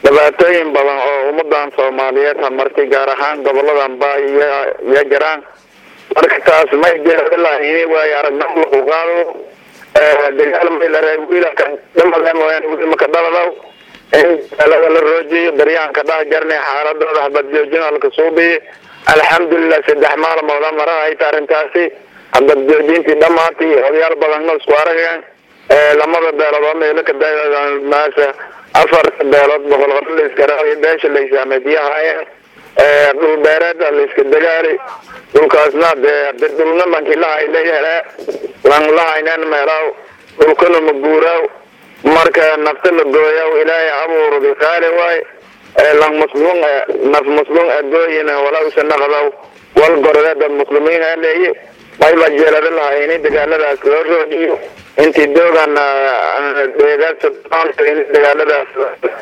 dhibaatooyin badan oo ummadan soomaaliyeed hamartay gaar ahaan goboladan baa iyo iyo jiraan marka taas may jeelalahayn waayo aragnimo lagu qaado dagaal may la reeb wiilalkan dhamada mooyaane wili maka dhaladaw in dagaalada la roojiyo daryaanka dhex jarnay xaaladooda habadjoojin halka suubiye alxamdulilah saddex maalmooda mara hayta arrintaasi habadjoojintii dhamaatay odayaal badanna isku arageen lamada beelood oo meelo ka maasa afarta beelood boqol hore la isgaraayo beesha la isaameediyahaayeen dhul beereeda la iska dagaali dhulkaasna dee de dhulna lanki lahay leeyahe lan lahaynen meelaw dhulkana ma guuraaw marka nafta la gooyaw ilaahay abuurdi qaali waay lan muslum naf muslum agooyin walaa usa naqdaw wal gorode dad muslimiin a leeye mayba jeelada lahay ini dagaaladaas loo roodiyo intii doogan dagaaladaas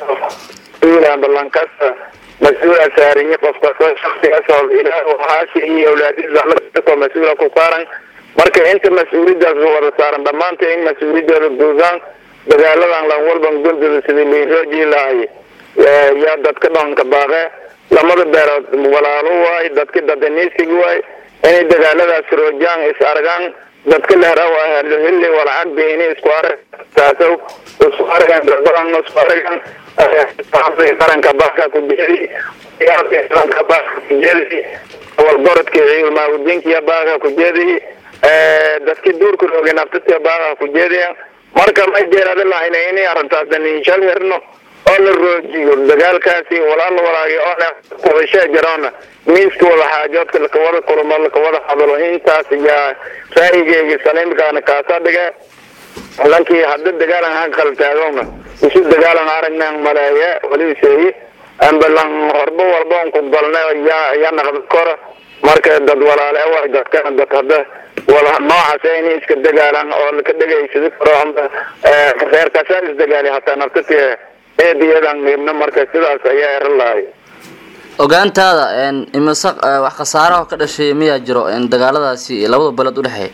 lankasta mas-uula saarinye qof kastoo shaksigaasoo ilaah haasi iyo awlaadiisa mas-uula ku saaran marka inta mas-uuliyadaas wada saaran dhammaanta in mas-uuliyadooda guudaan dagaaladan lan walban gundada sidii lairooji lahay yaa dadka dhanka baaqe lamada beelood walaalo waay dadka dadaniisig waay inay dagaaladaas roojaan is argaan dadka lehraw ahluhilli walcagdi inay isku arag taasow isku aragaan dadbadan isku aragaan qaranka baaka ku jeedi qaranka baaka ku jeedi walgorodka ciidamaaudinkiya baaka ku jeedi dadki duurka rooge naftatia baaka ku jeediya marka may jeelada lahayna inay arrintaas daniinshal herno oo la roojiyo dagaalkaasi walaala walaagi oo wadashee jaroona miiska wada xaajoodka lakawada kulmo lakawada hadalo intaas yaa raayigeyga saliimkaana kaasa dhiga lankii hadda dagaalan ha kala taagowna isu dagaalan aragnan maleeye waliseeye amba lan horba walba on ku galna yaa yaa naqda kora marka dad walaale waay dadkana dad hadda wala noocaas inay iska dagaalan oo laka dhegaysadi karo amba reer kasaa isdagaali hataa naftati eediyadan miibna marka sidaas ayaa eran lahay ogaantaada imise wax khasaaraha ka dhashay miyaa jiro dagaaladaasi labada belood udhexeeya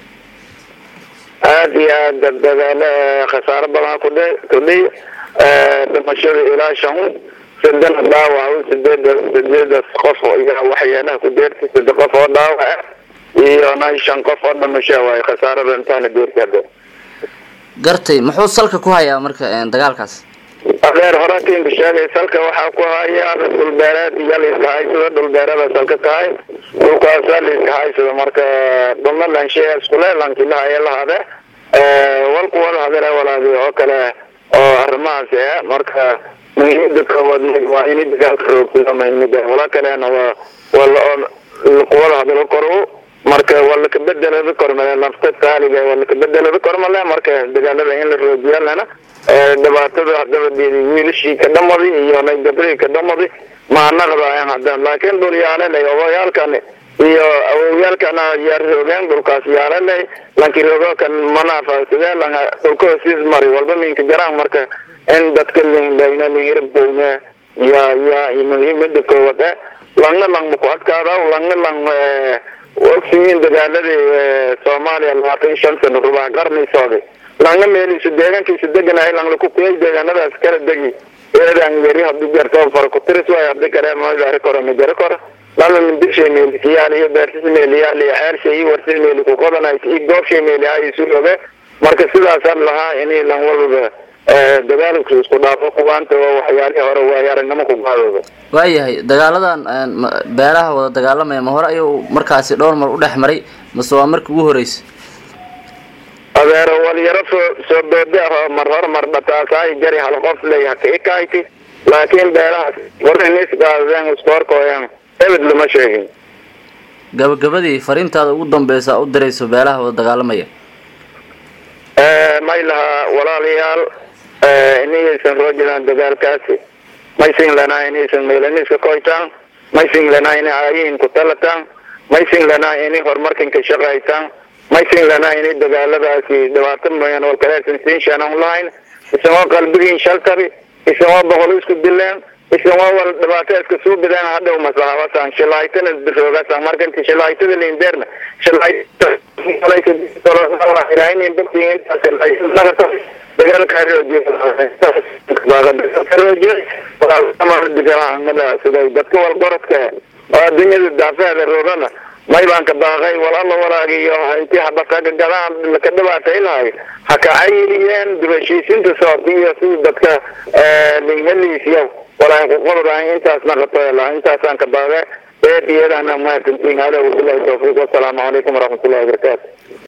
aada iyo aada dagaalo khasaaro badan kudh kudhiy dhimashada ilaa shan sadena dhaawac sideed sideedas qof iyo waxyeelaha ku deertay sade qof oo dhaawac iyo na shan qof oo dhimasho waay khasaarada intaana deerkada gartay muxuu salka ku hayaa marka dagaalkaas adeer horatinka sheegay salka waxaa ku haya dhulbeereed iyo laiska haysado dhulbeereeda salka tahay dhulkaasa laiska haysado marka dhulna lanshe iskule lankilahaye lahade walku wada hadale walaadi oo kale oo arrimahaas e marka muhiimada koowaad waa ini dagaalka roogsido muhiimada wala kalena waa wala lakuwada hadalo koro marka waa lakabedelada kormale nafta taaliga waa lakabedelada kormale marka dagaalada in la roojiya lena dhibaatada hadaba wiilashii ka dhamadi iyo gabdhihii ka dhamadi maanaqdayan hada laakiin dhul yaalelay obayaalkan iyo awowyaalkana yaa roogeen dhulkaas yaalelay lanki roogokan manaafasadee lan dhulka hosiis mari walba minka jaraan marka in dadka lindhayna lingirabowne ya ya muhiimada koowaad e langna lang maku adkaada langna lang ogsiyiin dagaaladii soomaaliya labaatan shan sano rubaa qarni socday langna meeliisu deegaankiisu deganahay langla ku kuyay deegaanadaas kala degi eedan yari hadii jarto farkutiris waay hadii kale magari koro majari koro lama mindishay meeli kiyaal iyo beertis meeli yaal iyo ceershay iyo warsis meeli kuqodanays iyo goobshay meeli ha isu roge marka sidaasaan lahaa inay lan walba dagaalku isku dhaafo kuwaanta waa waxyaalihii hore waayo aragnimo ku qaadooda waayahay dagaaladan beelaha wada dagaalamaya ma hore ayuu markaasi dhowr mar u dhex maray mase waa markii ugu horeysa adeero walyaro soo soo boode ah mar hor mar dhataasaayi jari hal qof ley haka ikayti laakiin beelahaas warnisgaadeen iskoorkooyan ebed lama sheegin gabagabadii fariintaada ugu dambeysa u dirayso beelaha wada dagaalamaya may lahaa walaalayaal inaysan roojidaan dagaalkaasi maysin lanaa inaysan meelaniska koytaan maysin lanaa inay aayihin ku talataan maysin lanaa inay horumarkan ka shaqaytaan maysin lanaa inay dagaaladaasi dhibaato mooyaan wal kaleesan siin shanaan lahayn isagoo qalbigiin shaltabi isagoo boqol isku dileen isagoo wal dhibaato iska suu bideen hadhow masahabasaan shilaaytana biroogasaan marka inti shilaaytada lindeerna shilaayta dagaalka roojiy dadka walgorodka oo adduunyada daafeeda roogana may baan ka baaqay walala walaagiyo intii habakaga gadaan ka dhibaatay lahay ha ka cayiliyeen dubashiisinta soobka iyo sida dadka heliisiyo walaa kuqododahay intaas naqatoela intaasaan ka baaqe eed iyadana mahadsantiin hada wabilahi tawfiiq wasalaamu calaykum waraxmatullahi wabarakaatu